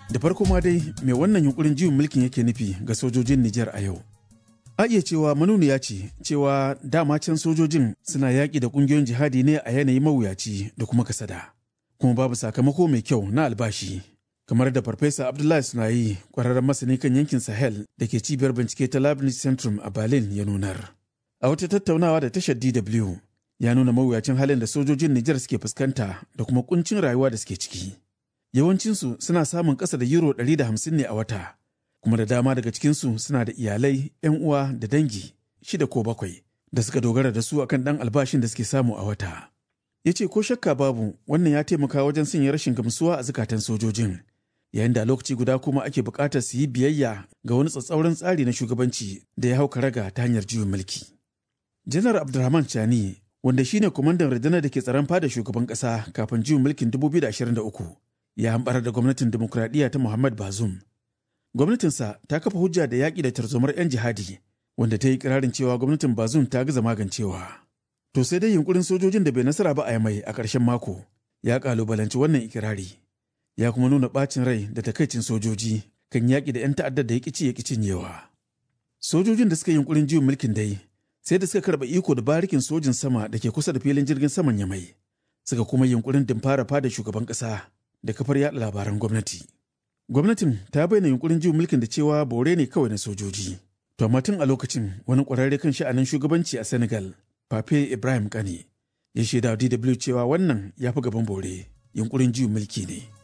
Da farko ma dai mai wannan yunkurin juyin mulkin yake nufi ga sojojin Nijar a yau. A iya cewa manuniya ce cewa dama can sojojin suna yaƙi da ƙungiyoyin jihadi ne a yanayi mawuyaci da kuma kasada. Kuma babu sakamako mai kyau na albashi. Kamar da Farfesa Abdullahi Sunayi, ƙwararren masani kan yankin Sahel da ke cibiyar bincike ta Leibniz Centrum a Berlin ya nunar. A wata tattaunawa da tashar DW ya nuna mawuyacin halin da sojojin Nijar suke fuskanta da kuma kuncin rayuwa da suke ciki. Yawancinsu suna samun ƙasa da euro 150 ne a wata, kuma da dama daga cikinsu suna da iyalai, 'yan uwa da dangi shida ko bakwai da suka dogara da su akan ɗan albashin da suke samu a wata. Ya ce ko shakka babu wannan ya taimaka wajen sanya rashin gamsuwa a zukatan sojojin, yayin da lokaci guda kuma ake buƙatar su yi biyayya ga wani tsatsauran tsari na shugabanci da ya hau karaga ta hanyar juyin mulki. Janar Abdulrahman Chani wanda shine kwamandan rundunar da ke tsaron fada shugaban kasa kafin juyin mulkin 2023 ya hambar da gwamnatin demokuraɗiyya ta Muhammad Bazoum. Gwamnatinsa ta kafa hujja da yaƙi da tarzomar 'yan jihadi wanda ta yi kirarin cewa gwamnatin Bazoum ta gaza magancewa. To sai dai yunkurin sojojin da bai nasara ba a yamai a ƙarshen mako ya ƙalubalanci wannan ikirari. Ya kuma nuna ɓacin rai da takaicin sojoji kan yaƙi da 'yan ta'addar da ya ƙici ya cinyewa. Sojojin da suka yi yunkurin juyin mulkin dai sai da suka karɓa iko da barikin sojin sama da ke kusa da filin jirgin saman yamai suka kuma yunkurin dimfara fada shugaban ƙasa da kafar yaɗa labaran gwamnati gwamnatin ta bayyana yunkurin juyin mulkin da cewa bore ne kawai na sojoji to amma tun a lokacin wani ƙwararre kan sha'anin shugabanci a senegal pape ibrahim kane ya shaida dw cewa wannan ya fi gaban bore yunkurin juyin mulki ne